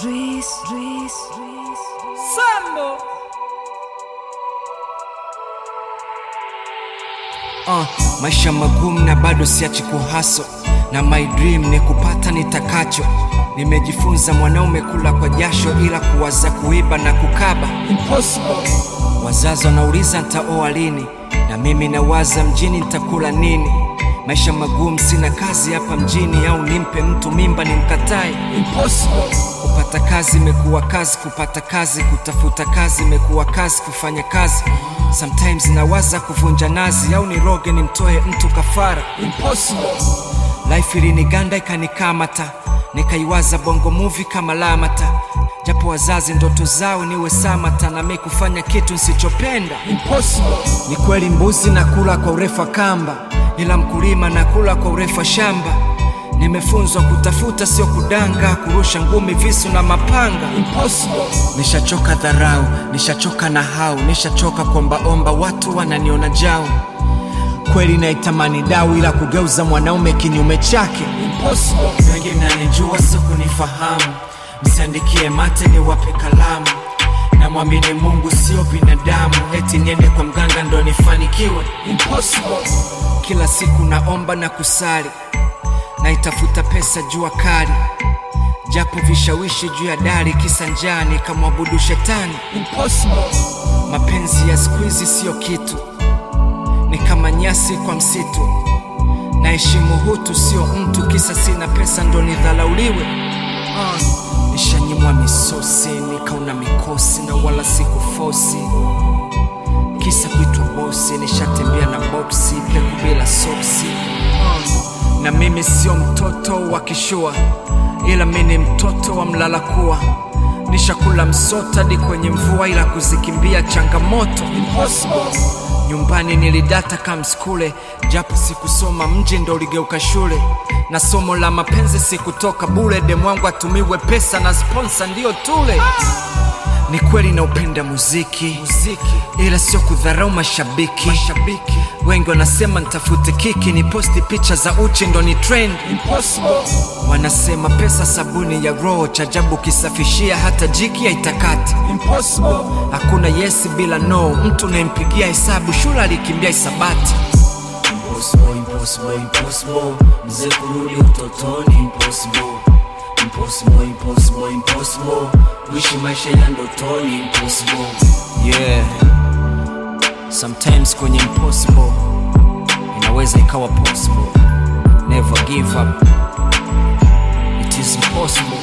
Dries, Dries, Dries. Sambo. Uh, maisha magumu na bado siachi kuhaso na my dream ni kupata nitakacho. Nimejifunza mwanaume kula kwa jasho, ila kuwaza kuiba na kukaba Impossible. Wazazi wanauliza ntaoa lini, na mimi nawaza mjini ntakula nini. Maisha magumu, sina kazi hapa mjini, au nimpe mtu mimba nimkatae? Impossible. Kupata kazi imekuwa kazi, kupata kazi, kutafuta kazi imekuwa kazi, kufanya kazi. Sometimes nawaza kuvunja nazi, au niroge nimtoe mtu kafara. Impossible. Life iliniganda ikanikamata, nikaiwaza bongo movie kama Lamata, japo wazazi ndoto zao niwe Samata, na mi kufanya kitu nsichopenda. Impossible. Ni kweli mbuzi nakula kwa urefu wa kamba, ila mkulima nakula kwa urefu wa shamba. Nimefunzwa kutafuta sio kudanga, kurusha ngumi, visu na mapanga. Impossible. Nishachoka dharau, nishachoka na hau, nishachoka kuombaomba, watu wananiona jau. Kweli naitamani dau, ila kugeuza mwanaume kinyume chake. Impossible. Wengi mnanijua sio kunifahamu, msiandikie mate niwape kalamu. Namwamini Mungu sio binadamu, eti niende kwa mganga ndo nifanikiwe. Impossible. Kila siku naomba na kusali, naitafuta pesa jua kali, japo vishawishi juu ya dari, kisa njaa nikamwabudu shetani. Impossible. Mapenzi ya siku hizi siyo kitu, ni kama nyasi kwa msitu. Naheshimu hutu sio mtu, kisa sina pesa ndo nidhalauliwe. Uh, nishanyimwa misosi nikaona mikosi na wala sikufosi, kisa kuitwa bosi. Nishatembea na boksi peku bila soksi. Uh, na mimi sio mtoto wa kishua, ila mi ni mtoto wa mlala kuwa nishakula msota hadi kwenye mvua, ila kuzikimbia changamoto. Impossible. Nyumbani nilidata kamskule, japo sikusoma mji ndo uligeuka shule, na somo la mapenzi sikutoka bure. Demu wangu atumiwe pesa na sponsa ndiyo tule. Ni kweli naupenda muziki, muziki, ila sio kudharau mashabiki. mashabiki wengi wanasema nitafute kiki, ni posti picha za uchi ndo ni trend. Impossible. Wanasema pesa sabuni ya roho, chajabu kisafishia hata jiki haitakati. Impossible. Hakuna yes bila no, mtu unayempigia hesabu shule alikimbia hisabati. Impossible, impossible, impossible. Mzee kurudi utotoni impossible. Impossible, impossible, impossible. Kuishi maisha ya ndotoni impossible. Yeah. Sometimes kwenye impossible inaweza ikawa possible. Never give up. It is impossible.